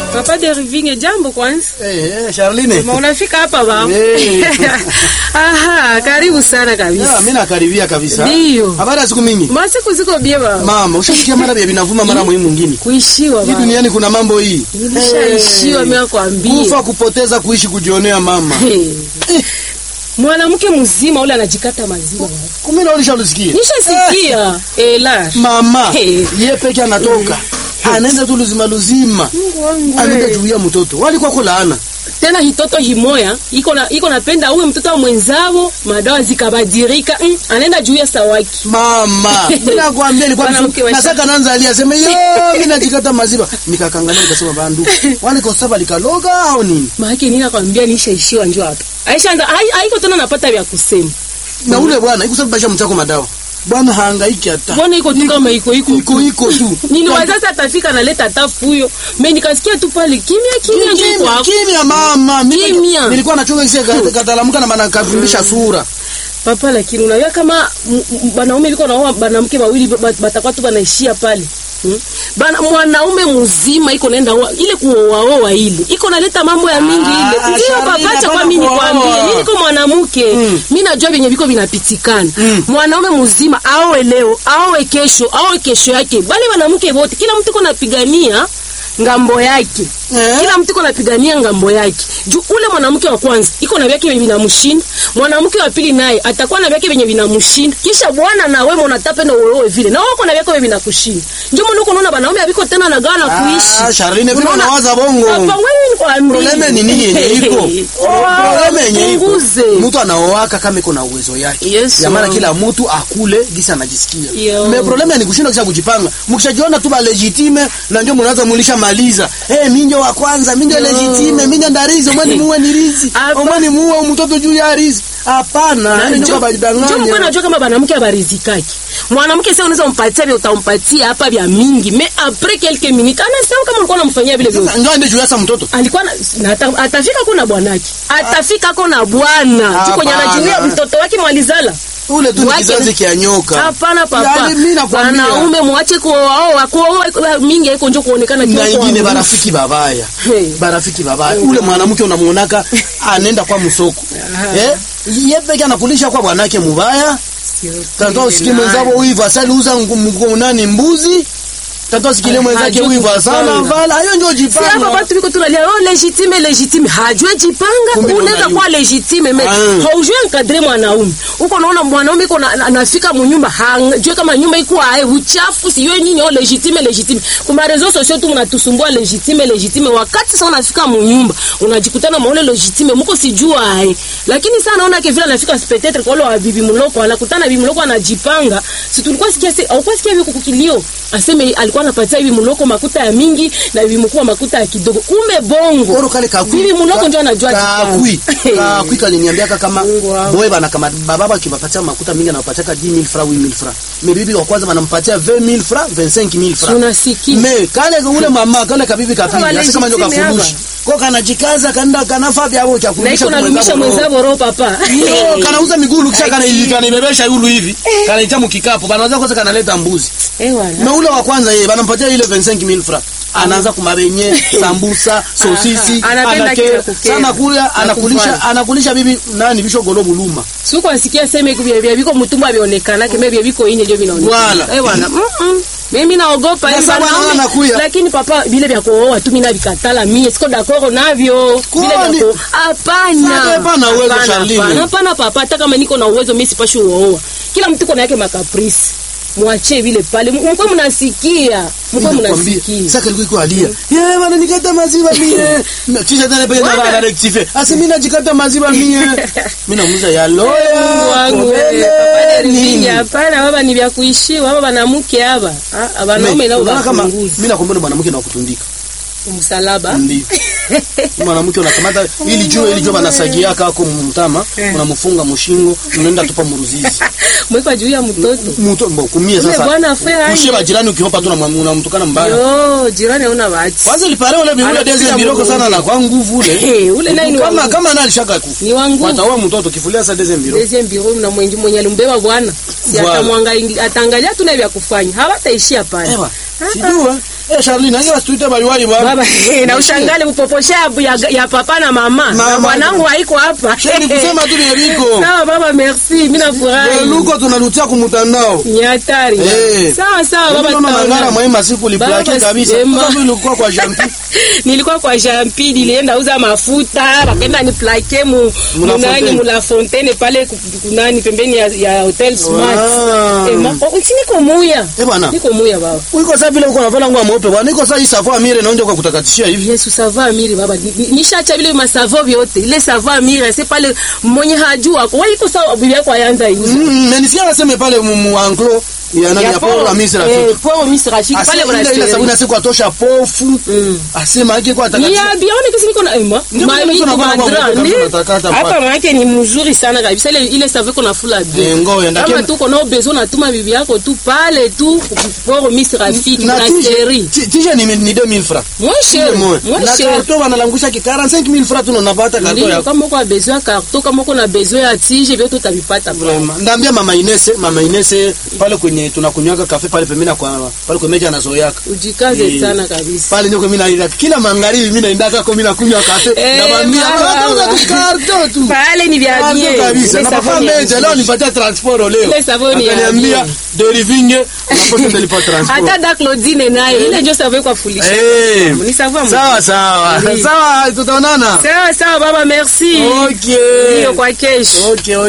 Papa Deriving, jambo kwanza. Eh, eh, Charline. Ma unafika hapa ba? Eh. Aha, karibu sana Ya, kabisa. mimi nakaribia kabisa. Ndiyo. Habari ya siku mingi. Masiku ziko bie ba. Mama, ushasikia mara vya vinavuma mara muhimu mwingine. Kuishiwa Hii ba. duniani kuna mambo hii. Nilishaishiwa Eh, mimi nakwambia. Kufa kupoteza kuishi kujionea mama. Hey. Mwanamke mzima ule anajikata maziwa. Kumbe na ulishalisikia. Nishasikia. Eh la. Mama, Eh. yeye peke anatoka. Anaenda tu luzima luzima. Mungu wangu. Anaenda we. juu ya mtoto. Walikuwa kwa laana. Tena hitoto himoya iko na iko napenda huyo mtoto wa mwenzao madawa zikabadirika mm, anaenda juu ya sawaki. Mama, mimi nakwambia ilikuwa Mwanamke wa nasaka nanza alia sema yo mimi najikata maziwa. Nikakangalia nikasema bandu. Wale kwa sababu likaloga au nini? Maana nini nakwambia nishaishiwa njoo hapa. Aisha anda hai- haiko tena napata vya kusema. Na ule bwana ikusababisha mchako madawa. Bwana hahangaiki hata. Mbona iko tu kama iko iko. Iko iko tu. Niliwaza sasa atafika naleta tafu huyo. Mimi nikasikia tu pale kimya kimya njoo Kimya, kwa kimya mama. Mimi Kimya. nilikuwa nachunga kisia katalamuka na maana kavimbisha sura. papa, lakini unajua kama m- m- wanaume liko naoa wanamke wawili ba- batakuwa tu banaishia pale. Hmm? Bana mwanaume mzima iko naenda oa- ile kuoaoa ile iko naleta mambo ya mingi Ah, ile ndio Sharina, papa, acha kwa hapana mimi kuoa. nikwambie, mimi niko mwanamke Mm. mimi najua venye viko vinapitikana Mm. mwanaume mzima aoe leo aoe kesho aoe kesho yake, bali wanamke wote, kila mtu iko napigania ngambo yake Eh? kila mtu iko napigania ngambo yake juu ule mwanamke wa kwanza iko na vyake vyenye vinamshinda mwanamke wa pili naye atakuwa na vyake vyenye vinamshinda kisha bwana na wewe unataka na wewe vile na wewe uko na vyako vyenye vinakushinda ndio maana uko unaona wanaume haviko tena na gawa na Ah, kuishi Charline, vile Unaona? unawaza bongo. Hapa wewe nikwambie. Probleme ni nini yenye iko? Oh, Probleme yenye iko. punguze. Mtu anaoaka kama iko na uwezo yake. Yes, Ya maana wow. kila mtu akule gisa anajisikia. Yo. Me probleme ni kushinda kisha kujipanga. Mkishajiona tu ba legitime na ndio mnaanza mulisha maliza. Eh, minjo wa kwanza, minjo Yo. legitime, minjo ndarizi, omwani muwe ni rizi. Hapa- Omwani muwe mtoto juu ya rizi. Hapana, yani ndio Njo mko badanganya. najua kama mwanamke abarizikaki mwanamke sasa unaweza umpatia vile utampatia hapa vya mingi mais après quelques minutes anasahau kama ulikuwa unamfanyia vile vile Sasa ndio ndio juu ya mtoto. alikuwa na, na ata, atafika kuna bwanake atafika kuna bwana tu kwenye Hapana. anajulia mtoto wake mwalizala Ule tu ni Wake- kizazi kia nyoka. hapana papa Yaani mimi nakwambia. wanaume mwache kuoa kuoa mingi haiko njo kuonekana na kiwa ingine kuamuru. barafiki babaya Hey. barafiki babaya ule mwanamke unamuonaka anaenda kwa msoko eh yeye peke anakulisha kwa bwanake mubaya tata usikie mwenzako wivu asali uza ngu- nani mbuzi tata usikie mwenzake hajui wivu asana kujipanga. vala hiyo ndio Si hapa jipanga batu biko tunalia oh legitime legitime hajue jipanga Kumbe ndo unaweza unajua. kuwa legitime me Ah. haujue nkadre mwanaume uko naona mwanaume iko na- na- anafika munyumba hajue kama nyumba iko ae uchafu siyo nyinyi oh legitime legitime kuma rezo sosio tu mnatusumbua legitime legitime wakati sasa unafika munyumba unajikutana maule legitime muko sijua ae lakini sasa naona ke vile anafika peut-être kwa wale wa bibi mloko anakutana bibi mloko anajipanga si tulikuwa sikia si au sikia hivi kukilio aseme alikuwa anapatia bibi mloko makuta ya mingi na bibi mkuu makuta ya kidogo ume bongo Oro kale kakui. bibi mloko ndio anajua kakui jipanga. kakui kaliniambiaka kama Mungu wangu. boy bana kama bababa akiwapatia makuta mingi anawapatia 10000 francs 8000 francs mais bibi wa kwanza banampatia 20000 francs 25000 francs tunasikia me kale ule mama kale kabibi kapili Wale hasa kama ndio legitime kafurushi kwa kanajikaza kanda kanafa vya hapo cha na kurudisha iko nalumisha mwenzao roho papa Yo, kanauza migulu kisha kana Aki. kanibebesha yulu hivi kanaita mkikapu banaanza kwanza kanaleta mbuzi eh wala na ule wa kwanza yeye banampatia ile 25000 francs anaanza kumabenye sambusa sosisi Aha, anapenda anake kile kukera. sana kula anakulisha Nakufanya. anakulisha bibi nani bisho golo buluma siku asikia sema iko vya viko mtumba vionekana kime vya viko inye ndio vinaonekana Wala. eh bwana mm -mm. mimi naogopa Na hivi sababu wanaume. anaona kuya. lakini papa vile vya kuoa tu mimi navikatala mimi siko d'accord navyo vile Kwani? vya kuoa hapana Sasa hapana uwezo, Hapana, Charlene. hapana, hapana papa hata kama niko na uwezo mimi sipashi uoa kila mtu kuna yake makaprisi mwache vile pale mko mnasikia mko mnasikia sasa kilikuwa iko alia yeye bana nikata maziwa mie Na kisha tena pale na Wana- bana rectifier asi mimi najikata maziwa mie mimi namuza ya Mungu loya wangu kobele, wewe, papa nini Deriving, hapana baba ni vya kuishiwa baba banamuke haba Ah, wanaume nao Unaona kama wapunguzi mimi nakwambia ndo mwanamke na kutundika msalaba ndio mwanamke unakamata ili jua ili jua banasagia kako mtama Eh. unamfunga mushingo unaenda tupa muruzizi mwekwa juu ya mtoto mtu mbo kumie Ule sasa bwana afea kushie hiyo. bajirani ukihopa tu unamwa- unamtukana mbaya yo jirani hauna bahati kwanza ilipare ule biule Anakupiga deze biroko sana mgongo. na kwa nguvu ule Eh, ule naye ni wa kama nguvu. kama nani alishaka ku ni wangu wataoa mtoto kifulia sa deze biroko deuxième bureau na mwenye mwenye alimbeba bwana si Voilà. atamwangalia ataangalia tu na vya kufanya hawataishia pale Ewa, sijua Eh, Charline, nange wasituite baliwali bwana. baba na ushangale kupoposha ya, ya papa na mama Mama. na bwanangu haiko hapa Sheni kusema tu vile viko. sawa baba merci mimi nafurahi Luko tunalutia kumtandao. ni hatari Eh. sawa sawa baba Mama tutaonana. mangara mwema siku liplake Baba, kabisa. sema. Kama ilikuwa kwa jampi. nilikuwa kwa jampi nilienda uza mafuta wakaenda ni plake mu Mula munani Fontaine. mula fontaine pale ku- kunani pembeni ya, ya hotel smart Ah. eh, ma, oh, si niko muya Eh bwana. niko muya baba Uko sasa vile uko navala nguo mweupe bwana. Niko sasa hii safari mire naonja kwa kutakatishia hivi. Yesu sava amiri baba Ni- ni- nishacha vile masavo vyote ile sava amiri c'est pale mwenye hajua kwa iko sawa bibi yako ayanza iuza Mm, na nisikia naseme pale mu mu enclos ya nani ya Paul wa Misri eh, Rafiki. Paul Misri Rafiki pale Asema kuna ile ile sabuni siku atosha pofu. Mm. Asema yake kwa ni atakatishia. ya bione kisi niko na ema Ndio maana mami niko na baba madra mmoja ni kama natakata hapa pale. maana yake ni mzuri sana kabisa ile ile save kuna fula Eh, bien ngoja ndake. kama tu kono besoin natuma bibi yako tu pale tu Paul Misri Rafiki Na na tije chérie ti- tije ni ni 2000 francs. moi cher moi Na cher karto wanalangusha ki 45000 francs tu unapata karto ndio yako. kama uko na besoin carton kama uko na besoin ya tige vyote utavipata pale Vraiment. Ndaambia mama Inese, mama Inese pale kwenye tunakunywaka kafe pale pembeni kwa pale kwa meja anazoeaka. ujikaze Eh, sana kabisa Pale ndio mimi naenda kila magharibi mimi naenda kwa mimi nakunywa kafe. Eh, Naambia mama. "Unauza tu karto tu. pale ni vya Karto bien kabisa. Ile Na papa savoni ya meja bien. leo nipatia transport leo. Ile savoni ya Akaniambia bien. derivinge unaposa nilipa transport. hata da Claudine naye ile ndio savoni kwa fulisha Eh. ni savoni Sawa sawa. Ndio. Sawa tutaonana. sawa sawa baba merci Okay. ndio kwa kesho Okay, okay.